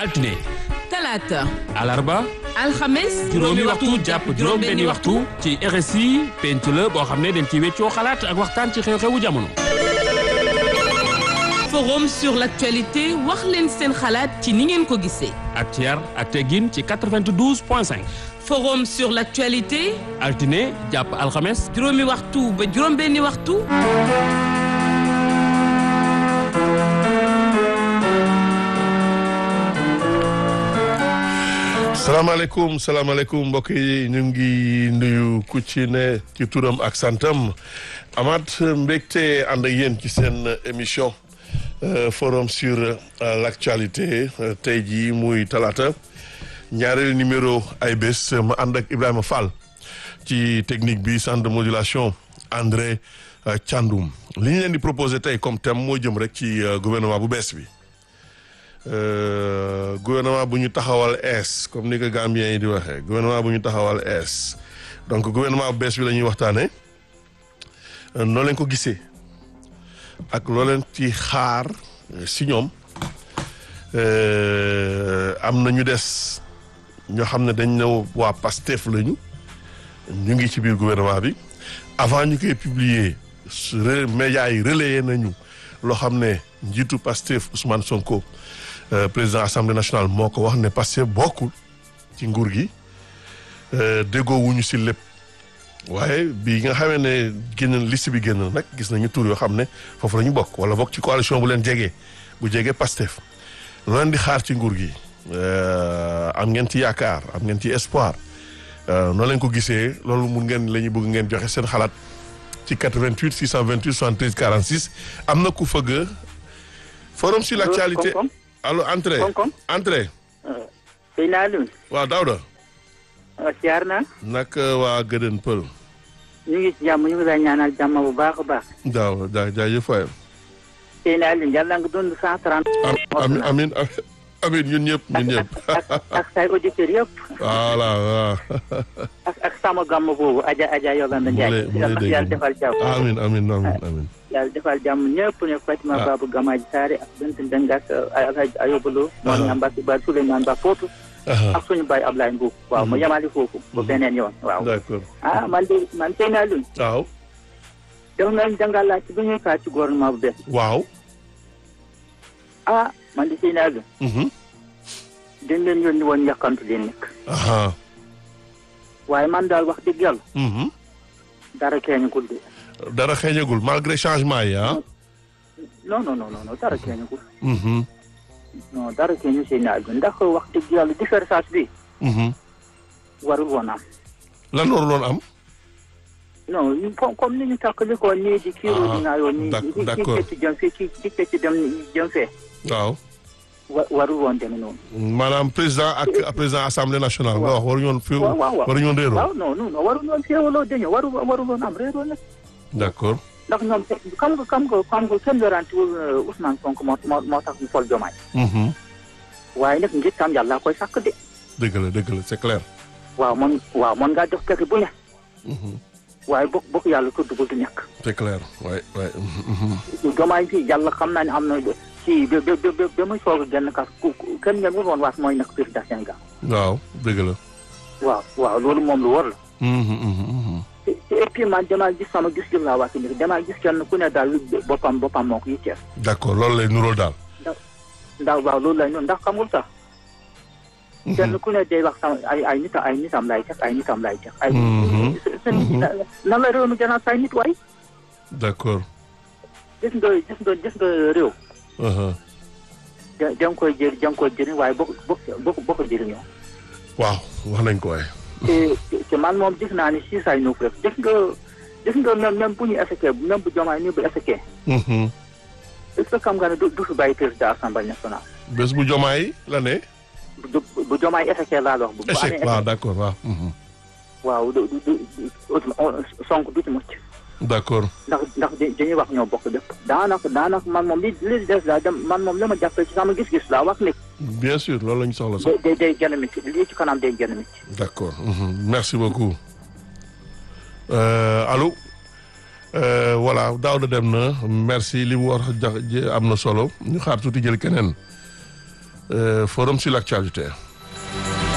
altine talaata alarba alxames juróomi waxtu jàpp juróom benni waxtu ci RSI penc la boo xam ne dañ ci weccoo xalaat ak waxtaan ci xew-xewu jamono forum sur l'actualité wax leen seen xalaat ci ni ngeen ko gisee ak ci yar ak teggin ci 92 point 5 forum sur l'actualité altine jàpp alxames juróomi waxtu ba juróom benni waxtu salaamaaleykum salaamaaleykum mbokk yi ñu ngi nuyu ku ci ne ci turam ak santam amaat mbégte ànd ak yéen ci seen émission forum sur l'actualité tey jii muy talaata ñaareelu numéro ay bés ma ànd ak Ibrahima Fall ci technique bi centre de modulation André Thiandoum li ñu leen di proposé tey comme thème moo jëm rek ci gouvernement bu bees bi. Euh, gouvernement bu ñu taxawal ees comme ni ko Gambien yi di waxee gouvernement bu ñu taxawal ees donc gouvernement bu bees bi la ñuy waxtaanee noo leen ko gisee ak loo leen ci xaar si ñoom am na ñu des ñoo xam ne dañ ne waa PASTEF lañu ñu ngi ci biir gouvernement bi avant ñu koy publier médias yi relayé nañu loo xam ne njiitu PASTEF Ousmane Sonko. Euh, président assemblée nationale moo ko wax ne Pastef bokkul ci nguur gi déggoo wuñu si lépp waaye bi nga xamee ne génn liste bi génn nag gis nañu tur yoo xam ne foofu la ñu bokk wala bokk ci coalition bu leen jegee bu jegee Pastef lu leen di xaar ci nguur gi am ngeen ci yaakaar am ngeen ci espoir noo leen ko gisee loolu mun ngeen la ñu bëgg ngeen joxe seen xalaat ci 88 628 73 46 am na ku fëgg forum sur l'actualité allo entrée entrée. Seydina Alioune. waaw Daouda. siyaar naa. nag waa Gëdën Pël. ñu ngi ci jàmm ñu ngi lay ñaanal jàmm bu baax a baax. daaw jaa jaajëf waay. Seydina Alioune yàlla nga dund cent trente. amiin amiin amiin ñun ñëpp ñun ñëpp. ak ak say auditeurs yëpp. voilà waaw. ak ak sama gàmm boobu Adja Adja Yolanda Ndiaye. mu lay dégg yàlla defal jàmm. amiin amiin amiin amiin. yàlla defal jàmm ñëpp ne Fatima Babou Gamaji Saare ak Bent Ndeng ak Alhaji Ayobalo moo ñam Mbacke Ba Souleymane Ba Footu ak suñu baay Ablaye Mbuub waaw ma yemali foofu ba beneen yoon waaw d'accord ah man de man tey naa luñ waaw. def nañ dangaa laaj ci bu ñuy kaa ci gouvernement bu bees waaw. ah man de tey naa luñ dañ leen yónni woon yàkkantu leen nekk aha. waaye man daal wax dëgg yàlla dara keeñagul de dara xeeñagul malgré changement yi ah. non non non non dara keeñagul non dara keeñu seen naa luñ ndax wax dëgg yàlla différence bi warul woon am lan waruloon am. non ñu comme comme ni ñu takkali ko nii di kiiroo di naayoo nii d'ac- di d'accord. ci jëm fii ci ci ci dem jëm fee waaw. wa warul woon demee noonu maanaam président ak président assemblée nationale nga wax waruñu woon fi waaw waaw waaw waruñu woon réeroo. waaw non non non warul woon féewaloo dañu waru warul woon am réeroo nag d'accord. ndax ñoom xam nga xam nga xam nga kenn yorantiwul Ousmane Sonko moo moo moo tax ñu sol jomaay Mhm. waaye nag ngir tam yàlla koy sàkk de dëgg la dëgg la c'est clair. waaw man waaw man ngaa jox keke bu ne Mhm. waaye bokk bokk yàlla tudd bu du ñàkk c'est clair waay waay. Mhm. jomaay fii yàlla xam naa ne am na ci ba ba ba ba muy soog a génn kas ku ku- kenn ngeen woon waat mooy nekk président Sénégal waaw dëgg la. waaw waaw loolu moom lu war la Mhm, mhm, mhm. te te et puis man damaa gis sama gis gis laa wax ni damaa gis kenn ku ne daal boppam boppam moo ko yitteel d'accord loolu lay nuróol daal. ndax waaw loolu lay noonu ndax xamul sax kenn ku ne day wax sama ay ay nitam ay nitam lay teg ay nitam lay teg ay Mhm. seen nan la réew mi gën a say nit waay d'accord. gis nga gis nga gis nga réew Uh-huh. da da nga koy jëri da nga koy jëriñ waaye bokk bokk bokk bokk jëriñoo waaw wax nañ ko waaye. te te man moom gis naa ni si say nuuf rek gis nga gis nga même même bu ñu effectué même bu jomaay ni bu effectué Mhm. est ce que xam nga ne du du fi bàyyi président assemblée nationale bés bu jomaay la ne. bu bu jomaay effectué laa la wax bu bu échec amee waaw effet d'accord waaw. Mhm. waaw du du du sonk du ci mucc d'accord. ndax ndax da- dañuy wax ñoo bokk lépp daanaka daanaka man moom li li des daal dem man moom la ma jàppee ci sama gis-gis laa wax ni bien sûr loolu la ñu soxla day sax. day day gën a métti lii ci kanam day gën a métti d'accord. Mhm. merci beaucoup. Euh, allô. Euh, voilà Daouda dem na merci li mu war a jax ji am na solo ñu xaar tuuti jël keneen Euh, forum sur l'actualité